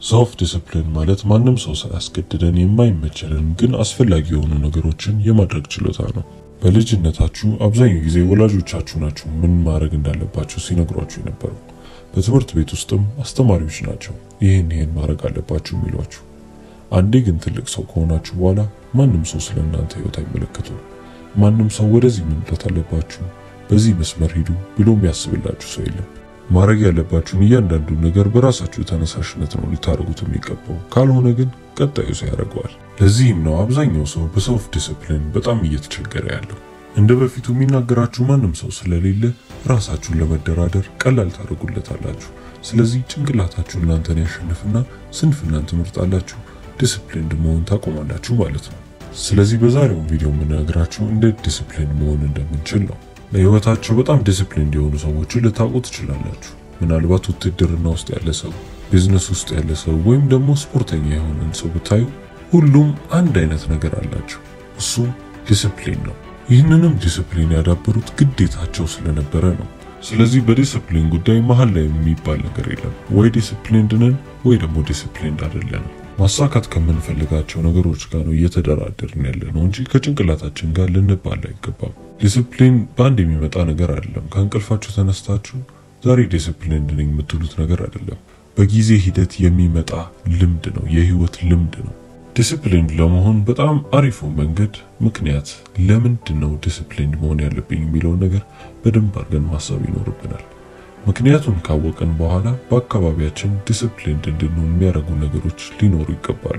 ሰልፍ ዲስፕሊን ማለት ማንም ሰው ሳያስገድደን የማይመቸንን ግን አስፈላጊ የሆኑ ነገሮችን የማድረግ ችሎታ ነው። በልጅነታችሁ አብዛኛው ጊዜ ወላጆቻችሁ ናቸው ምን ማድረግ እንዳለባችሁ ሲነግሯችሁ የነበረው። በትምህርት ቤት ውስጥም አስተማሪዎች ናቸው ይህን ይህን ማድረግ አለባችሁ የሚሏችሁ። አንዴ ግን ትልቅ ሰው ከሆናችሁ በኋላ ማንም ሰው ስለ እናንተ ህይወት አይመለከቱም። ማንም ሰው ወደዚህ መምጣት አለባችሁ፣ በዚህ መስመር ሂዱ ብሎ የሚያስብላችሁ ሰው የለም። ማድረግ ያለባችሁን እያንዳንዱን ነገር በራሳችሁ ተነሳሽነት ነው ልታደርጉት የሚገባው። ካልሆነ ግን ቀጣዩ ሰው ያደርገዋል። ለዚህም ነው አብዛኛው ሰው በሰልፍ ዲስፕሊን በጣም እየተቸገረ ያለው። እንደ በፊቱ የሚናገራችሁ ማንም ሰው ስለሌለ ራሳችሁን ለመደራደር ቀላል ታደርጉለታላችሁ። ስለዚህ ጭንቅላታችሁ እናንተን ያሸንፍና ስንፍናን ትመርጣላችሁ፣ ዲስፕሊንድ መሆን ታቆማላችሁ ማለት ነው። ስለዚህ በዛሬው ቪዲዮ የምነግራችሁ እንዴት ዲስፕሊን መሆን እንደምንችል ነው። ለህይወታቸው በጣም ዲስፕሊን የሆኑ ሰዎችን ልታውቁ ትችላላችሁ። ምናልባት ውትድርና ውስጥ ያለ ሰው፣ ቢዝነስ ውስጥ ያለ ሰው ወይም ደግሞ ስፖርተኛ የሆነን ሰው ብታዩ ሁሉም አንድ አይነት ነገር አላቸው። እሱም ዲስፕሊን ነው። ይህንንም ዲስፕሊን ያዳበሩት ግዴታቸው ስለነበረ ነው። ስለዚህ በዲስፕሊን ጉዳይ መሀል ላይ የሚባል ነገር የለም። ወይ ዲስፕሊንድ ነን ወይ ደግሞ ዲስፕሊንድ አይደለንም። ማሳካት ከምንፈልጋቸው ነገሮች ጋር ነው እየተደራደርን ያለ ነው እንጂ ከጭንቅላታችን ጋር ልንባል አይገባም። ዲስፕሊን በአንድ የሚመጣ ነገር አይደለም። ከእንቅልፋችሁ ተነስታችሁ ዛሬ ዲስፕሊንድ ነኝ የምትሉት ነገር አይደለም። በጊዜ ሂደት የሚመጣ ልምድ ነው፣ የህይወት ልምድ ነው። ዲስፕሊንድ ለመሆን በጣም አሪፉ መንገድ ምክንያት ለምንድን ነው ዲስፕሊንድ መሆን ያለብኝ የሚለውን ነገር በደንብ አድርገን ማሰብ ይኖርብናል። ምክንያቱም ካወቅን በኋላ በአካባቢያችን ዲስፕሊንድ እንድንሆን የሚያደርጉ ነገሮች ሊኖሩ ይገባሉ።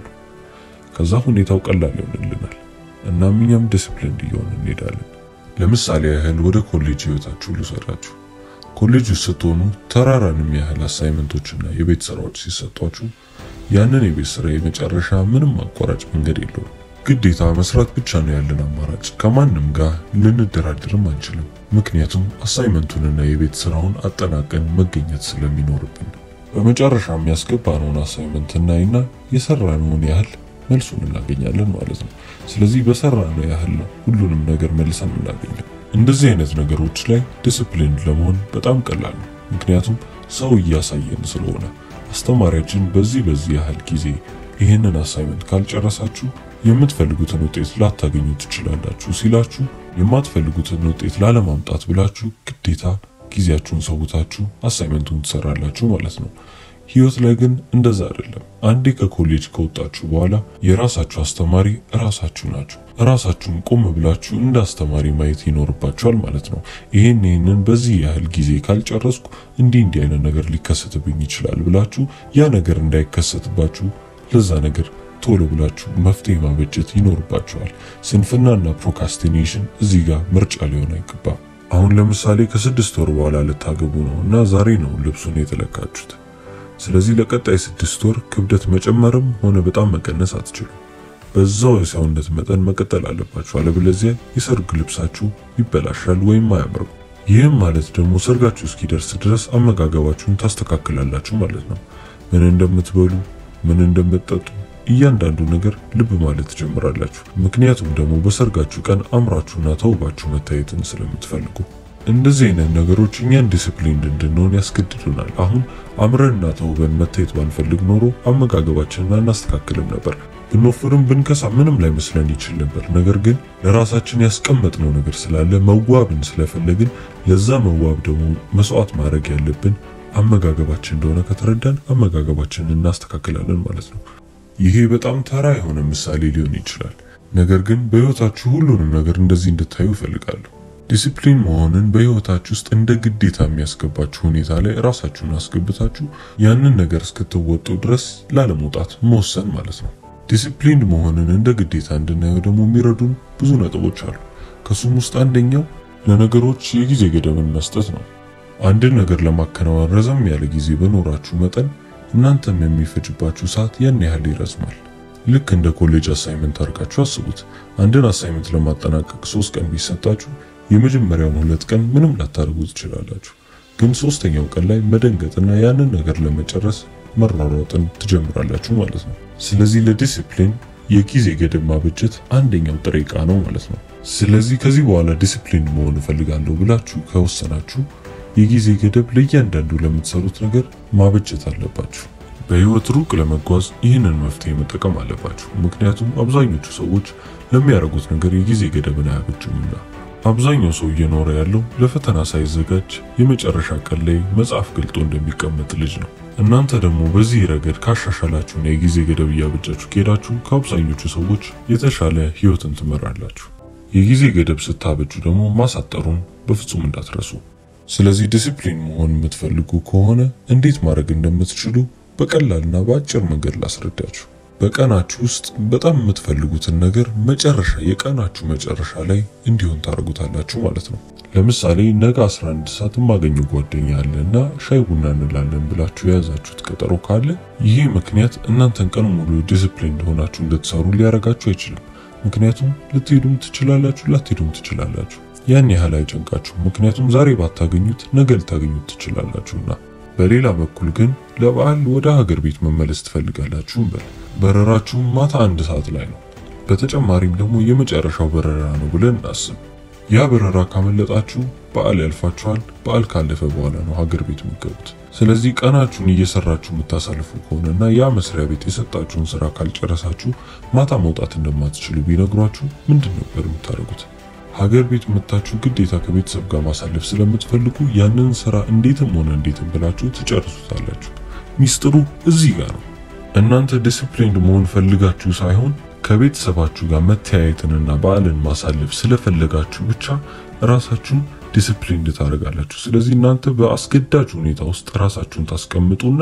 ከዛ ሁኔታው ቀላል ይሆንልናል። እናም እኛም ዲስፕሊንድ እየሆን እንሄዳለን። ለምሳሌ ያህል ወደ ኮሌጅ ህይወታችሁ ልውሰዳችሁ። ኮሌጅ ውስጥ ስትሆኑ ተራራንም ያህል አሳይመንቶችና የቤት ስራዎች ሲሰጧችሁ ያንን የቤት ስራ የመጨረሻ ምንም አቋራጭ መንገድ የለውም። ግዴታ መስራት ብቻ ነው ያለን አማራጭ። ከማንም ጋር ልንደራደርም አንችልም። ምክንያቱም አሳይመንቱንና የቤት ስራውን አጠናቀን መገኘት ስለሚኖርብን በመጨረሻ የሚያስገባነውን አሳይመንት እናይና የሰራነውን ያህል መልሱን እናገኛለን ማለት ነው። ስለዚህ በሰራነው ያህል ነው ሁሉንም ነገር መልሰን እናገኘው። እንደዚህ አይነት ነገሮች ላይ ዲስፕሊን ለመሆን በጣም ቀላል ነው። ምክንያቱም ሰው እያሳየን ስለሆነ አስተማሪያችን በዚህ በዚህ ያህል ጊዜ ይህንን አሳይመንት ካልጨረሳችሁ የምትፈልጉትን ውጤት ላታገኙ ትችላላችሁ ሲላችሁ የማትፈልጉትን ውጤት ላለማምጣት ብላችሁ ግዴታ ጊዜያችሁን ሰውታችሁ አሳይመንቱን ትሰራላችሁ ማለት ነው። ህይወት ላይ ግን እንደዛ አይደለም። አንዴ ከኮሌጅ ከወጣችሁ በኋላ የራሳችሁ አስተማሪ ራሳችሁ ናችሁ። ራሳችሁን ቆም ብላችሁ እንደ አስተማሪ ማየት ይኖርባችኋል ማለት ነው። ይሄን ይህንን በዚህ ያህል ጊዜ ካልጨረስኩ እንዲህ እንዲህ አይነት ነገር ሊከሰትብኝ ይችላል ብላችሁ ያ ነገር እንዳይከሰትባችሁ ለዛ ነገር ቶሎ ብላችሁ መፍትሄ ማበጀት ይኖርባችኋል። ስንፍናና ፕሮካስቲኔሽን እዚህ ጋር ምርጫ ሊሆን አይገባም። አሁን ለምሳሌ ከስድስት ወር በኋላ ልታገቡ ነው እና ዛሬ ነው ልብሱን የተለካችሁት። ስለዚህ ለቀጣይ ስድስት ወር ክብደት መጨመርም ሆነ በጣም መቀነስ አትችሉም። በዛው የሰውነት መጠን መቀጠል አለባችሁ። አለበለዚያ የሰርግ ልብሳችሁ ይበላሻል ወይም አያምርም። ይህም ማለት ደግሞ ሰርጋችሁ እስኪደርስ ድረስ አመጋገባችሁን ታስተካክላላችሁ ማለት ነው። ምን እንደምትበሉ፣ ምን እንደምትጠጡ እያንዳንዱ ነገር ልብ ማለት ትጀምራላችሁ። ምክንያቱም ደግሞ በሰርጋችሁ ቀን አምራችሁና ተውባችሁ መታየትን ስለምትፈልጉ እንደዚህ አይነት ነገሮች እኛን ዲስፕሊንድ እንድንሆን ያስገድዱናል። አሁን አምረንና ተውበን መታየት ባንፈልግ ኖሮ አመጋገባችንን አናስተካክልም ነበር። ብንወፍርም ብንከሳ ምንም ላይ መስለን ይችል ነበር። ነገር ግን ለራሳችን ያስቀመጥነው ነገር ስላለ መዋብን ስለፈለግን ለዛ መዋብ ደግሞ መስዋዕት ማድረግ ያለብን አመጋገባችን እንደሆነ ከተረዳን አመጋገባችንን እናስተካክላለን ማለት ነው። ይሄ በጣም ተራ የሆነ ምሳሌ ሊሆን ይችላል። ነገር ግን በህይወታችሁ ሁሉንም ነገር እንደዚህ እንድታዩ እፈልጋለሁ። ዲሲፕሊን መሆንን በህይወታችሁ ውስጥ እንደ ግዴታ የሚያስገባችሁ ሁኔታ ላይ ራሳችሁን አስገብታችሁ ያንን ነገር እስክትወጡ ድረስ ላለመውጣት መወሰን ማለት ነው። ዲሲፕሊን መሆንን እንደ ግዴታ እንድናየው ደግሞ የሚረዱን ብዙ ነጥቦች አሉ። ከሱም ውስጥ አንደኛው ለነገሮች የጊዜ ገደብን መስጠት ነው። አንድን ነገር ለማከናወን ረዘም ያለ ጊዜ በኖራችሁ መጠን እናንተም የሚፈጅባችሁ ሰዓት ያን ያህል ይረዝማል። ልክ እንደ ኮሌጅ አሳይመንት አድርጋችሁ አስቡት። አንድን አሳይመንት ለማጠናቀቅ ሶስት ቀን ቢሰጣችሁ የመጀመሪያውን ሁለት ቀን ምንም ላታደርጉ ትችላላችሁ። ግን ሶስተኛው ቀን ላይ መደንገጥና ያንን ነገር ለመጨረስ መሯሯጥን ትጀምራላችሁ ማለት ነው። ስለዚህ ለዲሲፕሊን የጊዜ ገደብ ማበጀት አንደኛው ጥሬ ዕቃ ነው ማለት ነው። ስለዚህ ከዚህ በኋላ ዲሲፕሊን መሆን እፈልጋለሁ ብላችሁ ከወሰናችሁ የጊዜ ገደብ ለእያንዳንዱ ለምትሰሩት ነገር ማበጀት አለባችሁ። በህይወት ሩቅ ለመጓዝ ይህንን መፍትሄ መጠቀም አለባችሁ። ምክንያቱም አብዛኞቹ ሰዎች ለሚያደርጉት ነገር የጊዜ ገደብን አያበጁምና። አብዛኛው ሰው እየኖረ ያለው ለፈተና ሳይዘጋጅ የመጨረሻ ቀን ላይ መጽሐፍ ገልጦ እንደሚቀመጥ ልጅ ነው። እናንተ ደግሞ በዚህ ረገድ ካሻሻላችሁና የጊዜ ገደብ እያበጃችሁ ከሄዳችሁ ከአብዛኞቹ ሰዎች የተሻለ ህይወትን ትመራላችሁ። የጊዜ ገደብ ስታበጁ ደግሞ ማሳጠሩን በፍጹም እንዳትረሱ። ስለዚህ ዲሲፕሊን መሆን የምትፈልጉ ከሆነ እንዴት ማድረግ እንደምትችሉ በቀላልና በአጭር መንገድ ላስረዳችሁ። በቀናችሁ ውስጥ በጣም የምትፈልጉትን ነገር መጨረሻ የቀናችሁ መጨረሻ ላይ እንዲሆን ታደርጉታላችሁ ማለት ነው። ለምሳሌ ነገ 11 ሰዓት የማገኘው ጓደኛ አለ እና ሻይ ቡና እንላለን ብላችሁ የያዛችሁት ቀጠሮ ካለ ይህ ምክንያት እናንተን ቀን ሙሉ ዲሲፕሊን እንደሆናችሁ እንድትሰሩ ሊያረጋችሁ አይችልም። ምክንያቱም ልትሄዱም ትችላላችሁ፣ ላትሄዱም ትችላላችሁ። ያን ያህል አይጨንቃችሁ፣ ምክንያቱም ዛሬ ባታገኙት ነገ ልታገኙት ትችላላችሁና። በሌላ በኩል ግን ለበዓል ወደ ሀገር ቤት መመለስ ትፈልጋላችሁ እንበል። በረራችሁ ማታ አንድ ሰዓት ላይ ነው። በተጨማሪም ደግሞ የመጨረሻው በረራ ነው ብለን እናስብ። ያ በረራ ካመለጣችሁ በዓል ያልፋችኋል። በዓል ካለፈ በኋላ ነው ሀገር ቤት የምትገቡት። ስለዚህ ቀናችሁን እየሰራችሁ የምታሳልፉ ከሆነና ያ መስሪያ ቤት የሰጣችሁን ስራ ካልጨረሳችሁ ማታ መውጣት እንደማትችሉ ቢነግሯችሁ ምንድን ነበር የምታደርጉት? ሀገር ቤት መታችሁ ግዴታ ከቤተሰብ ጋር ማሳለፍ ስለምትፈልጉ ያንን ስራ እንዴትም ሆነ እንዴትም ብላችሁ ትጨርሱታላችሁ። ሚስጥሩ እዚህ ጋር ነው። እናንተ ዲሲፕሊንድ መሆን ፈልጋችሁ ሳይሆን ከቤተሰባችሁ ጋር መተያየትንና በዓልን ማሳለፍ ስለፈለጋችሁ ብቻ ራሳችሁን ዲሲፕሊንድ ታደርጋላችሁ። ስለዚህ እናንተ በአስገዳጅ ሁኔታ ውስጥ ራሳችሁን ታስቀምጡና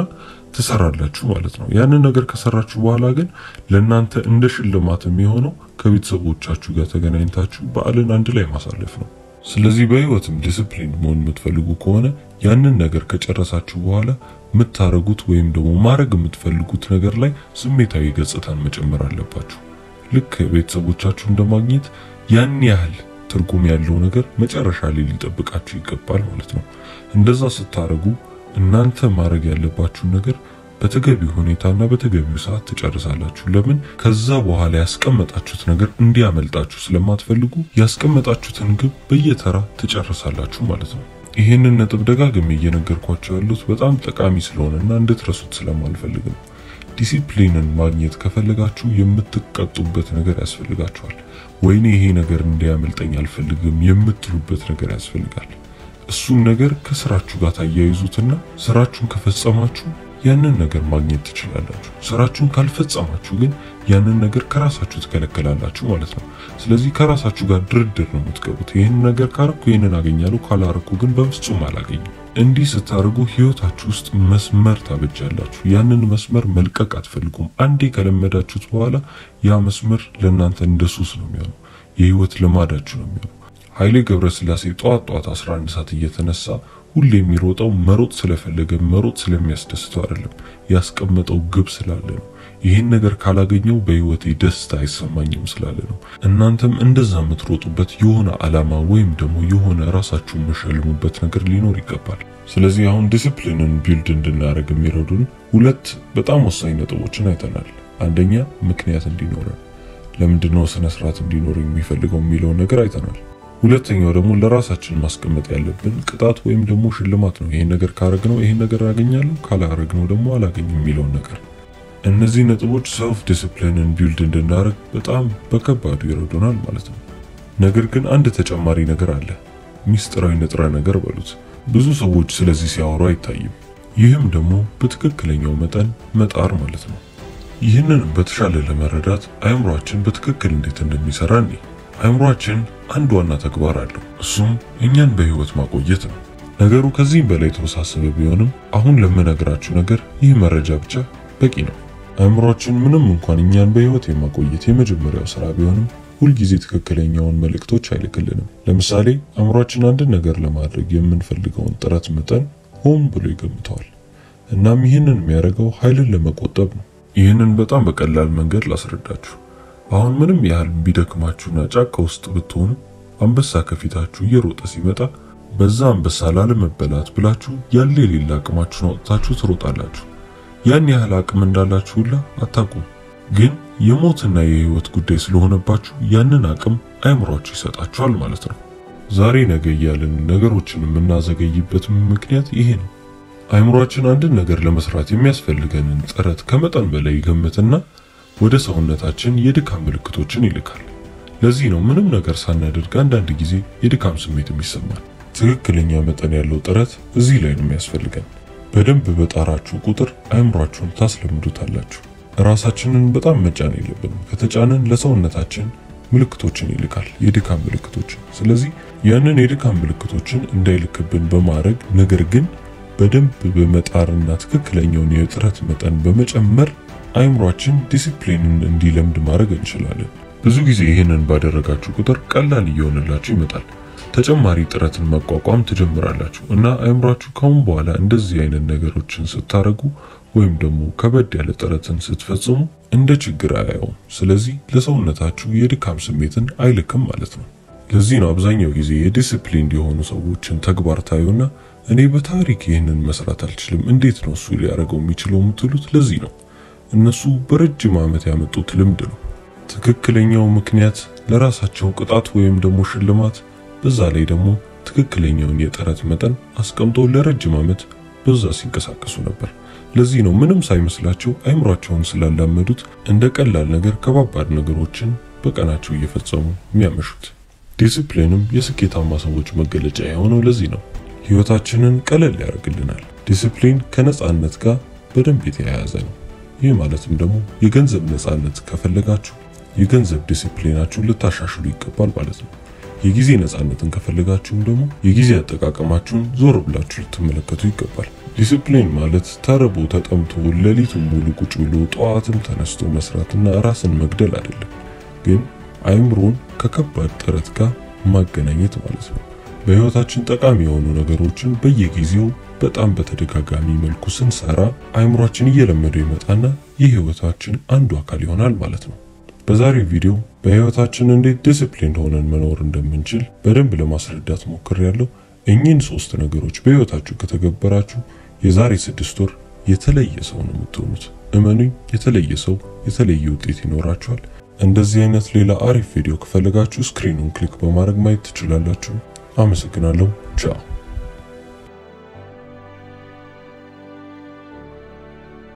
ትሰራላችሁ ማለት ነው። ያንን ነገር ከሰራችሁ በኋላ ግን ለእናንተ እንደ ሽልማት የሚሆነው ከቤተሰቦቻችሁ ጋር ተገናኝታችሁ በዓልን አንድ ላይ ማሳለፍ ነው። ስለዚህ በህይወትም ዲሲፕሊን መሆን የምትፈልጉ ከሆነ ያንን ነገር ከጨረሳችሁ በኋላ የምታረጉት ወይም ደግሞ ማድረግ የምትፈልጉት ነገር ላይ ስሜታዊ ገጽታን መጨመር አለባችሁ። ልክ ቤተሰቦቻችሁ እንደማግኘት ያን ያህል ትርጉም ያለው ነገር መጨረሻ ላይ ሊጠብቃችሁ ይገባል ማለት ነው። እንደዛ ስታረጉ እናንተ ማድረግ ያለባችሁን ነገር በተገቢው ሁኔታና በተገቢው ሰዓት ትጨርሳላችሁ። ለምን? ከዛ በኋላ ያስቀመጣችሁት ነገር እንዲያመልጣችሁ ስለማትፈልጉ ያስቀመጣችሁትን ግብ በየተራ ትጨርሳላችሁ ማለት ነው። ይህንን ነጥብ ደጋግሜ እየነገርኳቸው ያሉት በጣም ጠቃሚ ስለሆነና እንድትረሱት ስለማልፈልግ ነው። ዲሲፕሊንን ማግኘት ከፈለጋችሁ የምትቀጡበት ነገር ያስፈልጋችኋል። ወይኔ ይሄ ነገር እንዲያመልጠኝ አልፈልግም የምትሉበት ነገር ያስፈልጋል። እሱን ነገር ከስራችሁ ጋር ታያይዙትና ስራችሁን ከፈጸማችሁ ያንን ነገር ማግኘት ትችላላችሁ። ስራችሁን ካልፈጸማችሁ ግን ያንን ነገር ከራሳችሁ ትከለከላላችሁ ማለት ነው። ስለዚህ ከራሳችሁ ጋር ድርድር ነው የምትገቡት። ይህን ነገር ካረኩ ይህንን አገኛለሁ፣ ካላረኩ ግን በፍጹም አላገኝም። እንዲህ ስታደርጉ ህይወታችሁ ውስጥ መስመር ታበጃላችሁ። ያንን መስመር መልቀቅ አትፈልጉም። አንዴ ከለመዳችሁት በኋላ ያ መስመር ለእናንተ እንደ ሱስ ነው የሚሆነው። የህይወት ልማዳችሁ ነው የሚሆነው። ኃይሌ ገብረስላሴ ጠዋት ጠዋት 11 ሰዓት እየተነሳ ሁሌ የሚሮጠው መሮጥ ስለፈለገ መሮጥ ስለሚያስደስተው አይደለም፣ ያስቀመጠው ግብ ስላለ ነው። ይህን ነገር ካላገኘው በህይወቴ ደስታ አይሰማኝም ስላለ ነው። እናንተም እንደዛ የምትሮጡበት የሆነ ዓላማ ወይም ደግሞ የሆነ ራሳችሁን የምሸልሙበት ነገር ሊኖር ይገባል። ስለዚህ አሁን ዲሲፕሊንን ቢልድ እንድናደርግ የሚረዱን ሁለት በጣም ወሳኝ ነጥቦችን አይተናል። አንደኛ ምክንያት እንዲኖረን፣ ለምንድነው ስነ ስርዓት እንዲኖር የሚፈልገው የሚለውን ነገር አይተናል። ሁለተኛው ደግሞ ለራሳችን ማስቀመጥ ያለብን ቅጣት ወይም ደግሞ ሽልማት ነው። ይሄን ነገር ካረግነው ይሄን ነገር አገኛለሁ፣ ካላረግነው ደግሞ አላገኝም የሚለውን ነገር። እነዚህ ነጥቦች ሰልፍ ዲሲፕሊንን ቢልድ እንድናደርግ በጣም በከባዱ ይረዱናል ማለት ነው። ነገር ግን አንድ ተጨማሪ ነገር አለ። ሚስጥራዊ ንጥረ ነገር በሉት። ብዙ ሰዎች ስለዚህ ሲያወሩ አይታይም። ይህም ደግሞ በትክክለኛው መጠን መጣር ማለት ነው። ይህንን በተሻለ ለመረዳት አእምሯችን በትክክል እንዴት እንደሚሰራ እኔ አእምሯችን አንድ ዋና ተግባር አለው። እሱም እኛን በህይወት ማቆየት ነው። ነገሩ ከዚህም በላይ የተወሳሰበ ቢሆንም አሁን ለምነግራችሁ ነገር ይህ መረጃ ብቻ በቂ ነው። አእምሯችን ምንም እንኳን እኛን በህይወት የማቆየት የመጀመሪያው ስራ ቢሆንም ሁልጊዜ ትክክለኛውን መልእክቶች አይልክልንም። ለምሳሌ አእምሯችን አንድን ነገር ለማድረግ የምንፈልገውን ጥረት መጠን ሆን ብሎ ይገምተዋል። እናም ይህንን የሚያደርገው ኃይልን ለመቆጠብ ነው። ይህንን በጣም በቀላል መንገድ ላስረዳችሁ። አሁን ምንም ያህል ቢደክማችሁና ጫካ ውስጥ ብትሆኑ አንበሳ ከፊታችሁ እየሮጠ ሲመጣ በዛ አንበሳ ላለመበላት ብላችሁ ያለ የሌላ አቅማችሁን አውጥታችሁ ትሮጣላችሁ። ያን ያህል አቅም እንዳላችሁ ሁላ አታውቁም። ግን የሞትና የህይወት ጉዳይ ስለሆነባችሁ ያንን አቅም አእምሯችሁ ይሰጣችኋል ማለት ነው። ዛሬ ነገ እያልን ነገሮችን የምናዘገይበት ምክንያት ይሄ ነው። አእምሯችን አንድን ነገር ለመስራት የሚያስፈልገንን ጥረት ከመጠን በላይ ይገምትና ወደ ሰውነታችን የድካም ምልክቶችን ይልካል። ለዚህ ነው ምንም ነገር ሳናደርግ አንዳንድ ጊዜ የድካም ስሜት የሚሰማል። ትክክለኛ መጠን ያለው ጥረት እዚህ ላይ ነው የሚያስፈልገን። በደንብ በጣራችሁ ቁጥር አእምሯችሁን ታስለምዱታላችሁ። ራሳችንን በጣም መጫን የለብንም። ከተጫንን ለሰውነታችን ምልክቶችን ይልካል፣ የድካም ምልክቶችን። ስለዚህ ያንን የድካም ምልክቶችን እንዳይልክብን በማድረግ ነገር ግን በደንብ በመጣርና ትክክለኛውን የጥረት መጠን በመጨመር አእምሯችን ዲሲፕሊንን እንዲለምድ ማድረግ እንችላለን። ብዙ ጊዜ ይህንን ባደረጋችሁ ቁጥር ቀላል እየሆነላችሁ ይመጣል። ተጨማሪ ጥረትን መቋቋም ትጀምራላችሁ እና አእምሯችሁ ካሁን በኋላ እንደዚህ አይነት ነገሮችን ስታደርጉ ወይም ደግሞ ከበድ ያለ ጥረትን ስትፈጽሙ እንደ ችግር አያየውም። ስለዚህ ለሰውነታችሁ የድካም ስሜትን አይልክም ማለት ነው። ለዚህ ነው አብዛኛው ጊዜ የዲስፕሊን የሆኑ ሰዎችን ተግባር ታዩና እኔ በታሪክ ይህንን መስራት አልችልም፣ እንዴት ነው እሱ ሊያደርገው የሚችለው የምትሉት ለዚህ ነው። እነሱ በረጅም ዓመት ያመጡት ልምድ ነው። ትክክለኛው ምክንያት ለራሳቸው ቅጣት ወይም ደግሞ ሽልማት፣ በዛ ላይ ደግሞ ትክክለኛውን የጥረት መጠን አስቀምጦ ለረጅም ዓመት በዛ ሲንቀሳቀሱ ነበር። ለዚህ ነው ምንም ሳይመስላቸው አይምሯቸውን ስላላመዱት እንደ ቀላል ነገር ከባባድ ነገሮችን በቀናቸው እየፈጸሙ የሚያመሹት። ዲሲፕሊንም የስኬታማ ሰዎች መገለጫ የሆነው ለዚህ ነው። ህይወታችንን ቀለል ያደርግልናል። ዲሲፕሊን ከነጻነት ጋር በደንብ የተያያዘ ነው። ይህ ማለትም ደግሞ የገንዘብ ነጻነት ከፈለጋችሁ የገንዘብ ዲሲፕሊናችሁን ልታሻሽሉ ይገባል ማለት ነው። የጊዜ ነጻነትን ከፈለጋችሁም ደግሞ የጊዜ አጠቃቀማችሁን ዞር ብላችሁ ልትመለከቱ ይገባል። ዲሲፕሊን ማለት ተርቦ ተጠምቶ ሌሊቱን ሙሉ ቁጭ ብሎ ጠዋትም ተነስቶ መስራትና ራስን መግደል አይደለም፣ ግን አይምሮን ከከባድ ጥረት ጋር ማገናኘት ማለት ነው። በህይወታችን ጠቃሚ የሆኑ ነገሮችን በየጊዜው በጣም በተደጋጋሚ መልኩ ስንሰራ አይምሯችን እየለመደው ይመጣና የህይወታችን አንዱ አካል ይሆናል ማለት ነው። በዛሬው ቪዲዮ በህይወታችን እንዴት ዲሲፕሊን ሆነን መኖር እንደምንችል በደንብ ለማስረዳት ሞክሬያለሁ። እኚህን ሶስት ነገሮች በህይወታችሁ ከተገበራችሁ የዛሬ ስድስት ወር የተለየ ሰው ነው የምትሆኑት። እመኑኝ፣ የተለየ ሰው የተለየ ውጤት ይኖራችኋል። እንደዚህ አይነት ሌላ አሪፍ ቪዲዮ ከፈለጋችሁ ስክሪኑን ክሊክ በማድረግ ማየት ትችላላችሁ። አመሰግናለሁ። ቻው